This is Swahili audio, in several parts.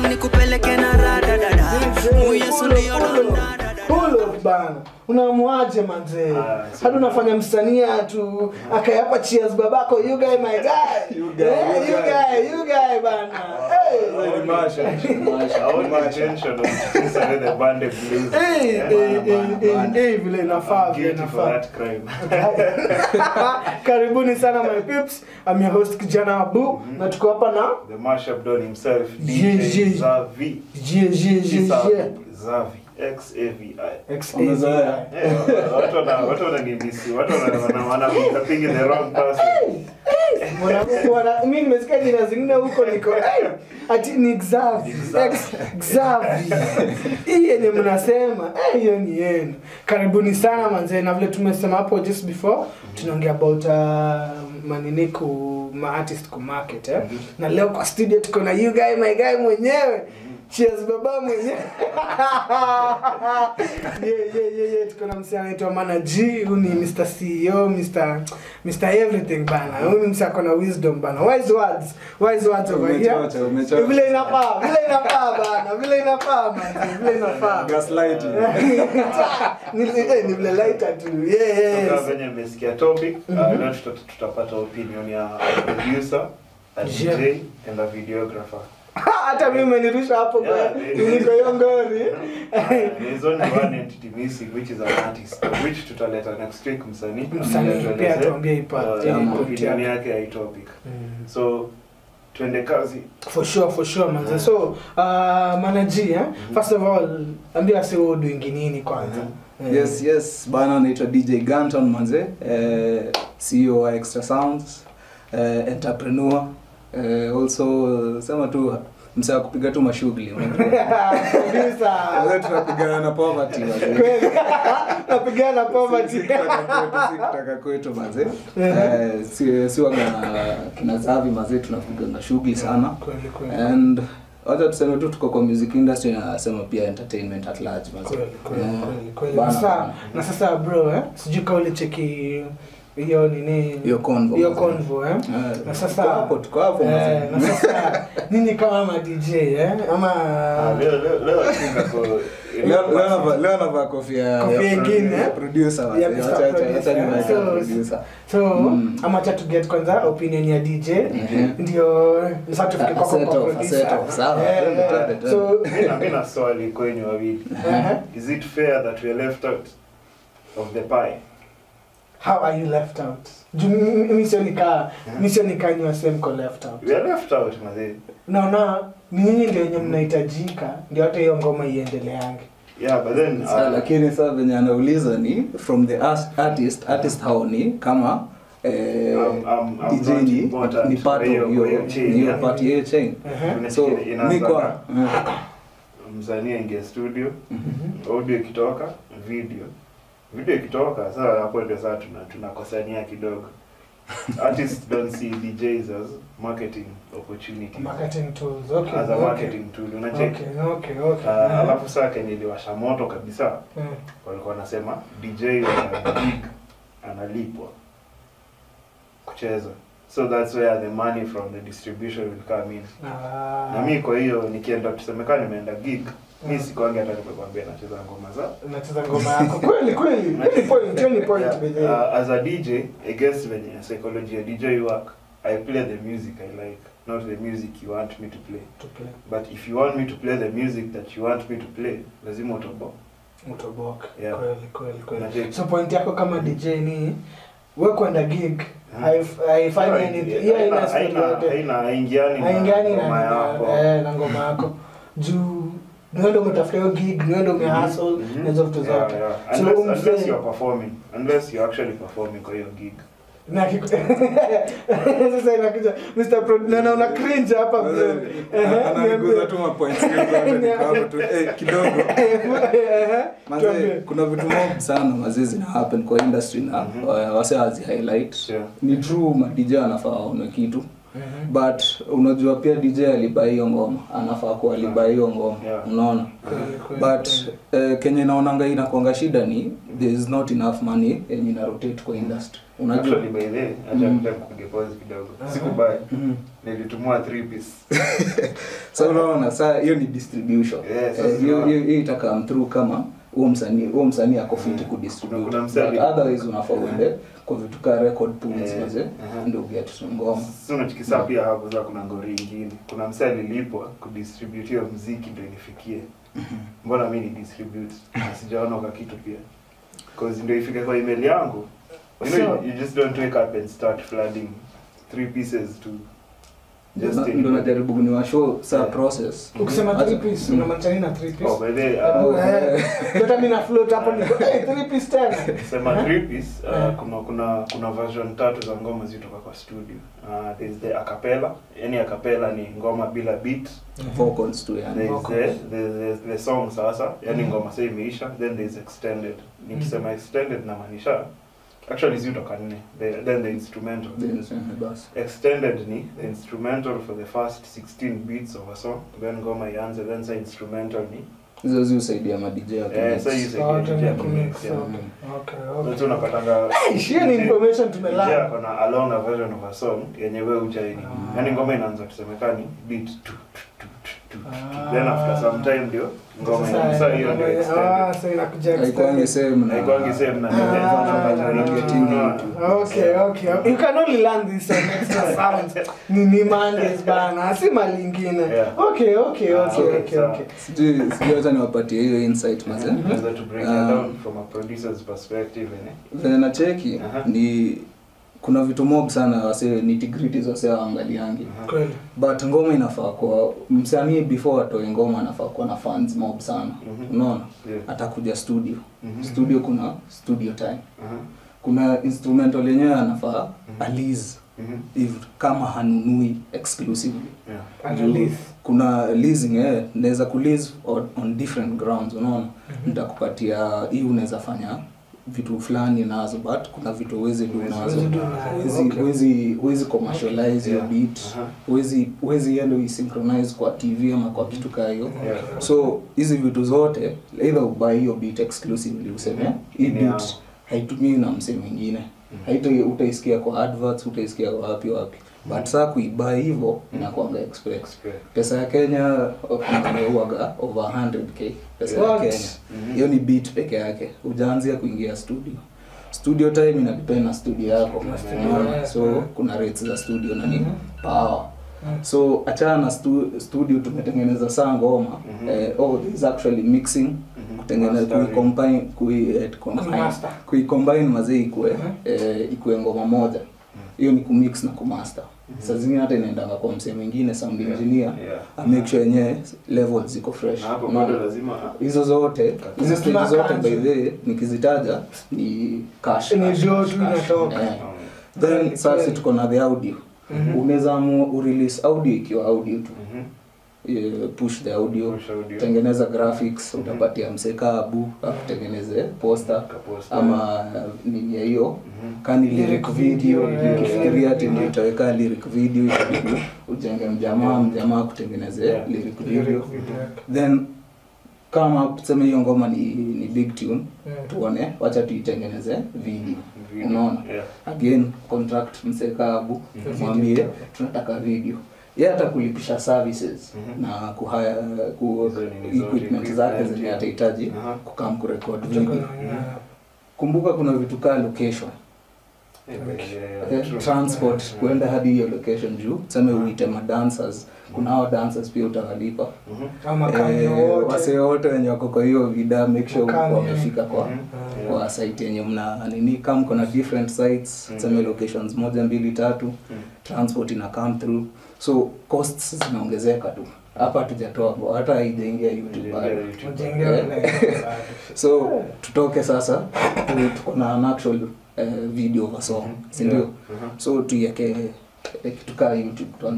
nikupeleke na rada dada muyesu ndio donda Hulo bana unamuaje manzee Ah, hadi unafanya msanii tu akayapa cheers babako you guy my guy You guy, Eh, you you guy. guy you guy bana hey Very much. Our only intention was to sell the band of blues. hey Yeah. hey hey, hey hey vile inafaa I'm vile guilty for inafaa that crime. karibuni sana my peeps I'm your host kijana abu na tuko hapa na The mashup don himself, Yeah, DJ yeah. Zavi. je je je je Zavi. X-A-V-I. Umezoea? Yeah, watu wana- watu wananimisi, watu wana- wana- wana thinking the wrong person. Mwana- mwana- mi nimesikia jina zingine huko niko hey, ati ni Xavi Xavi. Ex- Xavi hii yenye mnasema eh, hiyo ni yenu karibuni sana manzee na vile tumesema hapo just before tunaongea about uh, manini ku maartist ku market eh? na leo kwa studio tuko na you guy my guy mwenyewe cheers baba mwenyewe yeah, yeah, yeah, yeah. tuko na msee anaitwa Mana G huyu ni Mr CEO Mr Mr Everything bana huyu ni msee ako na wisdom bana wise words wise words over here Umechocha, umechocha. vile inafaa vile inafaa bana vile inafaa man vile inafaa Gaslighting. ni eh, ni vile lighter tu yeah yeah Kama yes. venye mmesikia topic, uh, leo tuta- tutapata opinion ya a producer, a Yeah. DJ and a videographer. hata mimi umenirusha hapo kwa Yeah, yeah. niko hiyo ngori Uh, there is only one entity missing which is an artist which tutaleta next week msanii Msanii, Atueleze, pia tuambie hii part, uh, yeah, opinion yake. yake ya hii topic Mm. so twende kazi for sure for sure manze so uh, manaji eh? first of all ambia si wewe doing nini kwanza Eh, yes yes bana naitwa dj ganton manze eh, ceo wa extra sounds eh, entrepreneur eh, also sema tu msaa wa kupiga tu mashughuli kabisa Wazee tunapigana na poverty wazee. kweli napigana Si- poverty si kutaka kwetu, si kutaka kwetu mazee Eh, si- si waga kina zavi mazee tunapiga na shughuli sana kweli kweli and wacha tuseme tu tuko kwa music industry na nasema pia entertainment at large mazee. kweli kweli Yeah. kweli kweli Bana, na sasa bana. na sasa bro eh sijui kama ulicheki hiyo nini Hiyo convo, hiyo mazee. convo eh Eh, na sasa tuko hapo tuko hapo eh, mazee. na sasa nini kama ma DJ eh ama Ah, leo leo leo I think ako Leo- leo navaa- leo navaa kofia ya- Kofia ya ingine, ya eh? producer mazee. Ya Mr. Wacha- wacha- Producer, wacha nivae eh? kama So- producer. so Mm. ama cha to get kwanza opinion ya DJ Mhm. ndio sasa tufike A kwako set kwa off, a producer set off. Sawa, Eh, twende, eh, twende, twende. so Mimi na- mimi na swali kwenyu wawili eh, is it fair that we are left out of the pie how are you left out Juu mi- mi sio nikaa mi sio nikaa nywa same ko left out we are left out mazee naona ni nyinyi ndio wenye mnahitajika ndio hata hiyo ngoma iendeleange yeah but then Sasa, uh, lakini saa venye anauliza ni from the ars- artist artist hao ni kama eh, I'm- I'm- I'm DJ not ni, important ni part of kwa hiyo- hiyo kwa hiyo chain, hiyo yeah. part ya hiyo chain Ehe. so Unasikia inaanza mi kwa na- eh, msanii aingia studio Mhm. audio ikitoka video video ikitoka sasa hapo ndio sasa tuna tunakosania kidogo artists don't see DJs as marketing opportunities marketing tools okay as a okay. marketing tool unacheki okay okay okay Uh, Eh, alafu saa kenye iliwasha moto kabisa eh. walikuwa wanasema DJ wa gig analipwa kucheza so that's where the money from the distribution will come in Ah. na mi kwa hiyo nikienda tusemekaa nimeenda gig mi Mm. sikuangi hata nimekwambia nacheza ngoma za unacheza ngoma yako kweli kweli hiyo ni point hiyo ni point Yeah, by the way. uh, as a DJ against venye psychology ya DJ work I play the music I like not the music you want me to play To play. but if you want me to play the music that you want me to play lazima utobo Utoboke. Yeah. kweli kweli kweli Unacheki? so point yako kama dj ni we kwenda gig Hmm. haif- haifanyi Haina- anything- hiyo haina haina- skill yote. haina- haingiani na haingani na ngoma yako. na- eh, na ngoma yako juu niwendo umetafuta hiyo gig niwendo umehustle Mhm. na hizo vitu Yeah, zote yeah. So, Unless- umse- unless you're performing unless you're actually performing kwa hiyo gig na kiku- sasa inakuja Mr. Pro naona una cringe hapa bro. Ehe, ananiguza tu mapoints kidogo, niko hapo tu, eh, kidogo Ehe, Manze, tuambie. kuna vitu mob sana mazee zina happen kwa industry na Mhm. uh, wase hazi highlight Yeah. ni true madj anafaa waone kitu Mhm. but unajua pia dj alibai hiyo ngoma anafaa kuwa alibai hiyo ngoma Yeah. unaona Kweli, kweli, but kweli. uh, kenye naonanga inakwanga shida ni there is not enough money yenye ina rotate kwa industry unajua Actually, by the way, acha Mm. kuja kupiga pause kidogo Aha. sikubai Mhm. nilitumua three piece so unaona saa hiyo ni distribution Yeah, sasa Eh, hiyo unaona. hiyo- hiyo itakam through kama huo msanii huo msanii ako fiti Mm. kudistribute Kuna- kuna msanii- But otherwise unafaa uende kwa vitu ka record pools Yeah. maze Aha. ndio get ngoma si unachikisa pia hapo za kuna ngori ingine kuna msee alilipwa kudistribute hiyo mziki ndo inifikie mbona mi ni distribute Na sijaona kwa kitu pia cause ndio ifike kwa email yangu you know, So- you just don't wake up and start flooding three pieces to just Ndo- anybody. ndo najaribu kuniwa show saa Yeah. process ukisema Acha- three piece Mm. unamaanisha nini na three piece oh by the way, uh, Oh. Eh, hata mimi na float hapo niko hey, three piece tena sema three piece uh, Yeah. kuna kuna kuna version tatu za ngoma zitoka kwa studio uh, there's the acapella yani acapella ni ngoma bila beat vocals tu yani there's vocals. the, the, the, the song sasa yani Mhm. ngoma sasa imeisha then there's extended nikisema extended namaanisha actually zitoka nne The- then the instrumental Then, eh, basi extended ni the instrumental for the first 16 beats of a song then ngoma ianze then sa instrumental ni hizo zi husaidia madj eh sa hiyo So, second tena ya kumix, kumix yeah. okay. Okay, Sasa okay. unapatanga hiyo ni information tumelearn. Yeah, kuna a longer version of a song yenye wewe hujaini. Ah. Yaani ngoma inaanza tusemekani beat tu tu tu tu tu. tu. Ah. Then after some time ndio ngoma Sasa, ina- sasa hiyo ndio ah, extended. sasa inakuja haikwangi extended. same na Haikwangi same na Ah, Unaona? Okay, okay. You can only learn this on extra sounds. Ni ni Mondays bana, si mali ingine. Yeah. Okay, okay, Ah, okay, okay, okay, sawa. okay. sijui sijui hata niwapatie hiyo insight maze Unaweza to break it Ah. down from a producer's perspective, eh? venye nacheki Aha. ni kuna vitu mob sana wase nitigriti wase waangaliangi Aha. Kweli. but ngoma inafaa kuwa msanii before atoe ngoma anafaa kuwa na fans mob sana Mhm. unaona Yeah. atakuja studio Mhm. studio kuna studio time Aha. kuna instrumental yenyewe anafaa Mhm. alize Mhm. if kama hanunui exclusively Yeah. Analyze. kuna leasing eh, naweza kulease on, on different grounds unaona nitakupatia hii unaweza fanya vitu fulani nazo but kuna vitu huwezi do Huwezi nazo do nazo, Huwezi- okay. huwezi huwezi commercialize your Yeah. beat Aha. huwezi huwezi enda uisynchronize kwa tv ama kwa kitu kaa hiyo Yeah. so hizi vitu zote either ubuy hiyo beat exclusively useme hii Ni beat yangu. haitumii na msee mwingine Mhm. haita utaisikia kwa adverts utaisikia kwa wapi wapi but saa kuibuy hivyo inakuanga express Express. pesa ya kenya uaga over 100k pesa ya What? kenya Mhm. hiyo ni beat peke yake ujaanzia kuingia studio studio time ina depend na studio yako Na studio, Unaona? yeah. so kuna rates za studio na ni Mhm. power Mm. so achana na stu, studio tumetengeneza saa ngoma Mhm. eh, oh, there is actually mixing Mhm. kutengeneza Mastering. kuicombine kui, eh, combine- Kumaster. kuicombine mazee ikue Mhm. eh, ikue ngoma moja hiyo ni kumix na kumaster Mhm. saa zingine hata inaendanga kwa msee mwingine sound Yeah. engineer Yeah. amake sure yenyewe levels ziko fresh Na hapo Unaona? bado lazima hizo zote hizo stage Tuna zote kanji. by the way nikizitaja ni cash, Ni cash, draw cash, tu cash. inatoka. Eh. Um, then Kweli, sasa kweli. tuko na the audio Mhm. unaweza amua urelease audio ikiwa audio tu mhm. Eh, push the audio Push audio. tengeneza graphics Mhm. utapatia mseka abu akutengeneze poster Kaposta. ama nini ya hiyo Mhm. kani Lyric lyric video video, yeah. ukifikiria ati ndio Yeah. utaweka lyric video itabidi ujenge mjamaa Yeah. mjamaa kutengeneze Yeah. lyric Lyric video video. then kama tuseme hiyo ngoma ni, ni big tune Mm. tuone wacha tuitengeneze video Video. unaona Yeah. again contract msekabu Mhm. mwambie tunataka video ye hata kulipisha services Mhm. na kuhaya ku Hizo nini zote, equipment zake equipment, zenye yeah. atahitaji Aha. kukam kurekod Kutoka video na- yeah. kumbuka kuna vitu kaa location Yeah, yeah, eh, yeah, true. transport Yeah. kuenda hadi hiyo location juu tuseme uite madancers kuna hao dancers pia utawalipa Mhm. Ama kambi Eh, wote. wasee wote wenye wako kwa hiyo vida make sure Wakami, wamefika kwa Mhm. Yeah. kwa site yenye mna nini kama kuna different sites Mm. tuseme locations moja mbili tatu Mm. transport ina come through so costs zinaongezeka tu hapa hatujatoa bo- hata haijaingia youtube bado. Ujengea YouTube. Ujengea Eh. like- so tutoke sasa tu- tuko na an actual eh, video of a song Mhm. sindio Yeah. Mhm. so tuieke eh, kitu kaa youtube tuanze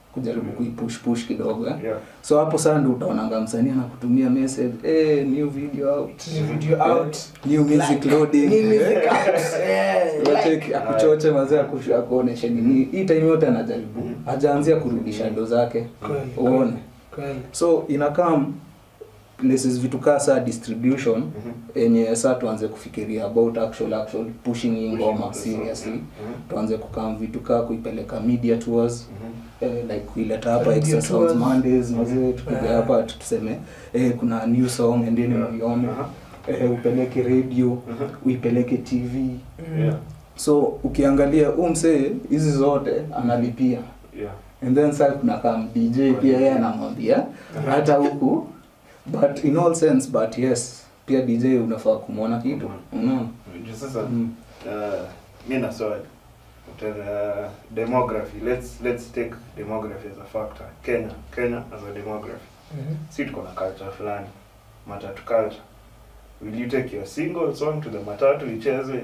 kujaribu kuipush push kidogo eh? Yeah. so hapo sasa ndio utaonanga msanii anakutumia message eh new video out New video out. new music loading New music eh? out. Eh, Wache like. akuchoche mazee akushu- akuoneshe nini hii time yote anajaribu Mhm. hajaanzia kurudisha ndo zake Kweli, uone kweli. so inakam places vitu kaa saa distribution Mhm. yenye saa tuanze kufikiria about actual actual pushing hii ngoma Pushing the seriously song. Mhm. tuanze kukam vitu kaa kuipeleka media tours Mhm. eh, like kuileta hapa Radio extra sounds tours. mondays mazee tukuja Eh. hapa tuseme eh, kuna new song endeni Yeah. muione Aha. eh, upeleke radio Mhm. uipeleke tv Mm. Yeah. so ukiangalia huu msee hizi zote analipia Yeah. and then sa kuna kam dj pia yeye anamwambia hata huku but in all sense but yes pia dj unafaa kumwona kitu unaona Juu sasa Mm. uh, mi na swali Uta- demography let's let's take demography as a factor kenya kenya as a demography Mhm. si tuko na culture fulani matatu culture will you take your single song to the matatu ichezwe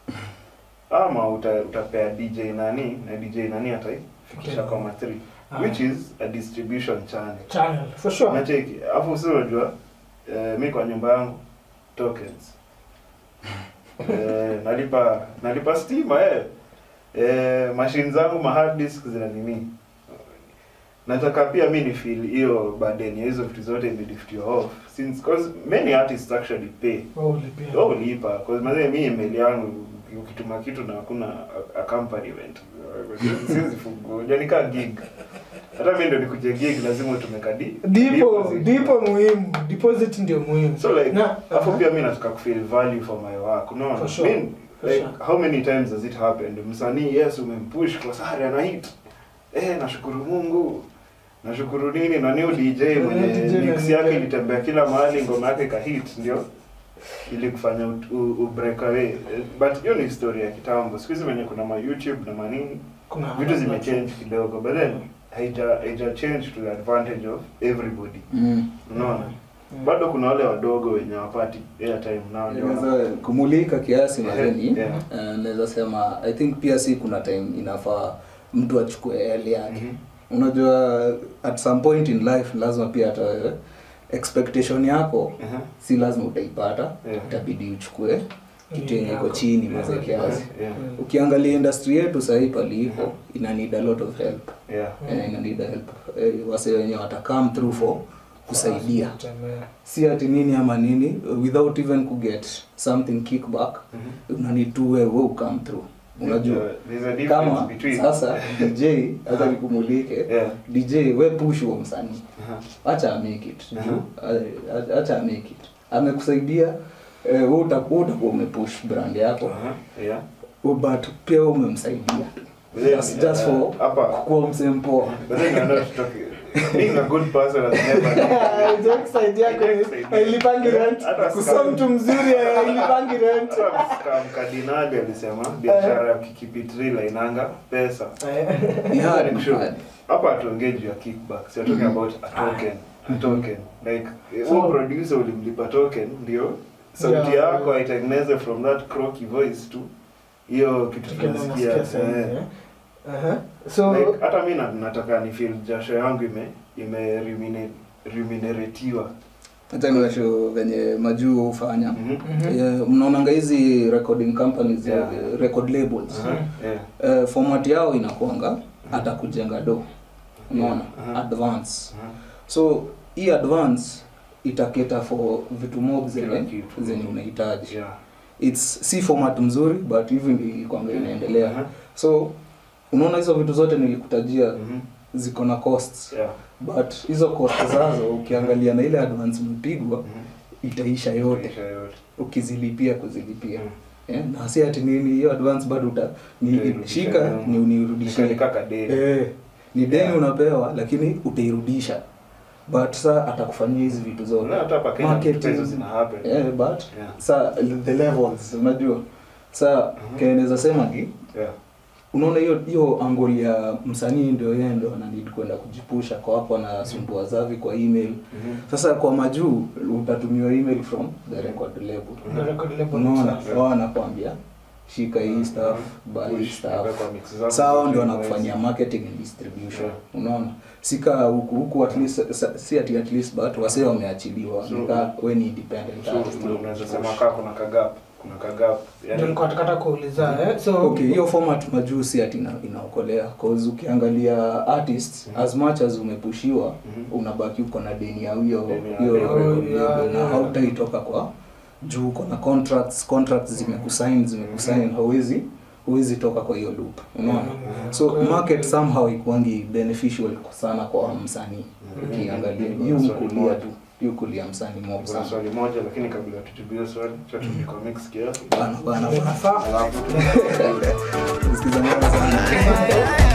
ama uta, utapea dj nani na dj nani ataifikisha kwa matri Ah. which is a distribution channel Channel, for sure. nacheki afu si unajua eh, mi kwa nyumba yangu tokens eh, nalipa nalipa stima eh. Eh, mashine zangu ma hard disk zina nini nataka pia mi ni feel hiyo burden ya hizo vitu zote imeliftiwa off since cause many artists actually pay Wewe ulipia. wao ulipa cause mazee mi email yangu ukituma kitu na hakuna a- accompaniment siwezi fungua unajua ni kaa gig hata mi ndo nikuje gig lazima utume kadi Dipo, deposit. dipo muhimu. Deposit ndio muhimu. so like Na- afu Aha. pia mi nataka kufeel value for my work unaona For sure. Mi- For like sure. how many times has it happened msanii yes umempush kwa sare ana hit eh nashukuru Mungu nashukuru nini na new DJ mwenye DJ na mix DJ. yake ilitembea kila mahali ngoma yake ka hit ndio ili kufanya u, u, u break away Eh, but hiyo ni historia ya kitambo siku hizi venye kuna ma YouTube na manini Kuna vitu zimechange kidogo but then haija haija change to the advantage of everybody mm. unaona Mm. bado kuna wale wadogo wenye wapati airtime nao ndio wana- Inaweza kumulika kiasi mazeni Yeah. uh, naweza sema i think pia si kuna time inafaa mtu achukue hali yake Mhm. unajua at some point in life lazima pia hata wewe expectation yako Aha. si lazima utaipata Yeah. itabidi uchukue kitu yenye iko Yako. chini Yeah. mazee kiasi Yeah. ukiangalia industry yetu sahii palipo ina need a lot of help Yeah. Eh, ina need a help eh, wase wenye wata come through for kusaidia Kutembea. si ati nini ama nini without even kuget something kickback Mhm. una need to wewe wewe come through unajua Yeah, there's a difference kama between sasa dj hata nikumulike Yeah. dj we push huo msanii Aha. acha make it Aha. juu, a- acha make it amekusaidia eh, wewe utakuwa utakuwa umepush brand yako Aha. Yeah. but pia wewe umemsaidia But then, Just- just for uh, hapa kuwa msempoa but then you're not talking being a good person has never Jokes side yako ni- hailipangi rent. Hata Kusa mtu mzuri hailipangi rent. hata mkardinali alisema biashara ya kikipitrila inanga pesa Yeah, Like, sure. hard. hapa hatuongee juu ya kickback so talking about a token a token like So- huo producer ulimlipa token ndio sauti Yeah. yako aitengeneze from that croaky voice to hiyo kitu Kama tunasikia unasikia sasa, eh. eh. Aha. So like hata mi na- nataka ni feel jasho yangu ime ime remunera- remuneratiwa hata niwasho venye majuu hufanya Mhm. Mhm. Eh, mnaonanga hizi recording companies Yeah. eh, record labels Aha, yeah. Eh, format yao inakuanga hata kujenga do unaona Aha. advance Aha. so hii advance itaketa for vitu mob Kila zenye kitu. zenye unahitaji Yeah. its si format mzuri but hivi ndi kwanga inaendelea Aha. so unaona hizo vitu zote nilikutajia Mhm. ziko na costs Yeah. but hizo cost zazo ukiangalia na ile advance mpigwa Mhm. itaisha yote Maisha yote. ukizilipia kuzilipia Mm. eh, na si ati nini hiyo advance bado uta ni, Utairudisha shika nyuma. ni unirudishie Nika- nika kadeni. eh, ni deni Yeah. unapewa lakini utairudisha but sa atakufanyia hizi vitu zote Unaona hata hapa Kenya Marketing. vitu hizo zina happen. eh, but Yeah. sa the levels unajua sa Mhm. kenaweza sema ki Yeah. unaona hiyo hiyo angoli ya msanii ndio yeye ndio ana need kwenda kujipusha kwa hapo anasumbua zavi kwa email Mhm. sasa kwa majuu utatumiwa email from the record label the record label unaona itself. wao anakwambia shika hii stuff buy hii Push, stuff weka mix zako. sawa ndio wanakufanyia marketing and distribution Yeah. unaona sika huku huku at least sa- si ati at least but wasee wameachiliwa So- nika we ni independent So, artist unaweza sema kaa kuna kagap kuna kagap Ndio yani nilikuwa nataka kuuliza eh. So okay hiyo format majuu si ati ina, inaokolea cause ukiangalia artists Mhm. as much as umepushiwa Mhm. unabaki uko na deni ya hiyo Deni ya- hiyo Oh, record yeah, label na yeah. hautaitoka kwa juu uko na contracts contracts zimekusign zimekusign hauwezi huwezi toka kwa hiyo loop unaona Mhm. so Okay. market somehow ikuangi beneficial sana kwa msanii Mhm. ukiangalia Mhm. yu Swali mkulia moja. tu yu kulia msanii mob kuna sana swali moja lakini kabla tujibu hiyo swali cha tuliko mix kiasi bana bana bana alafu unafaa Sikiza ngoma sana